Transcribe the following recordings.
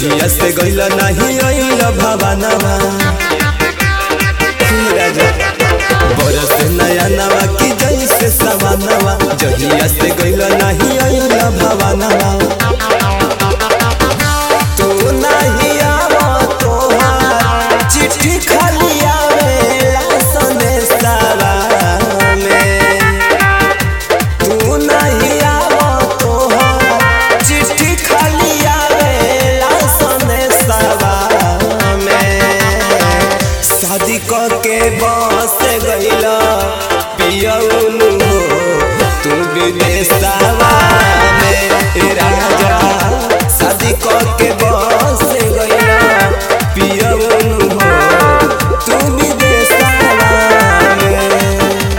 जहिया से गइल नाही अइल भवानवा राजा बरस नया नवा की जैसे सवानवा जहिया से गइल नाही अइल भवानवा तू नहीं आवा तोहार चिट्ठी खाली आवेला संदेशवा में तू नहीं आवा तोहार चिट्ठी खाली आवेला संदेशवा में शादी के बस गइला पियउनु हो तू विदेशवा में ए राजा शादी के बस गइला पियउनु हो तू विदेशवा में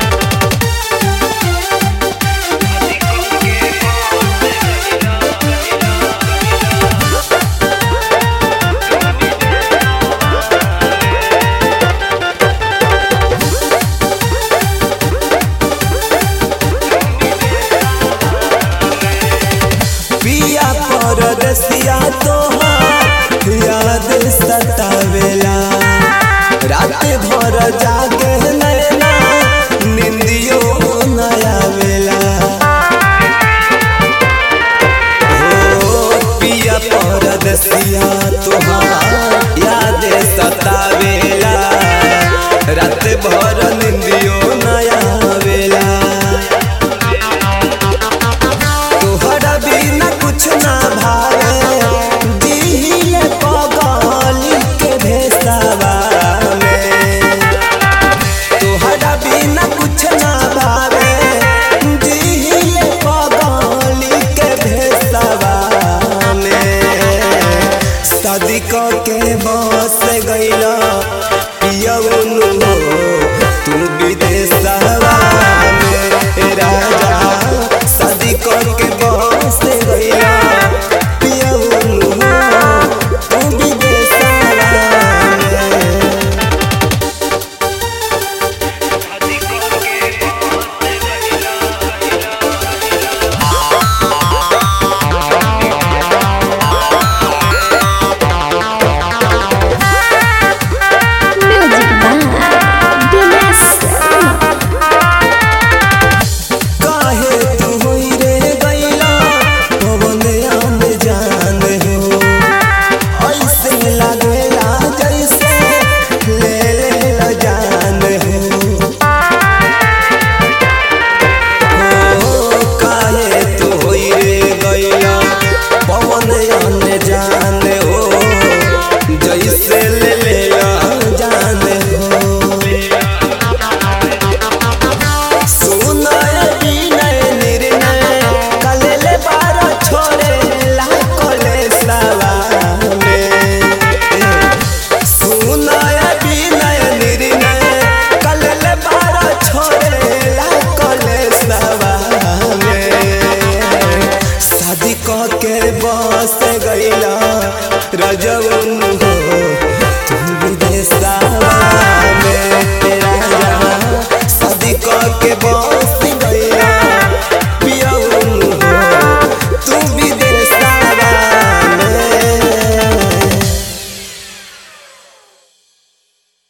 पिया परदेसिया तोहार याद सतावेला रात भर जागे नैना निंदियो न आवेला हो पिया परदेसिया तोहार याद सतावेला रात भर निंदियो न आवेला तोहरा बिना कुछ ना भावे दिहिले पगली के भेसावा में तोहरा बिना कुछ ना भावे दिहिले पगली के भेसावा में शादी के बस गइला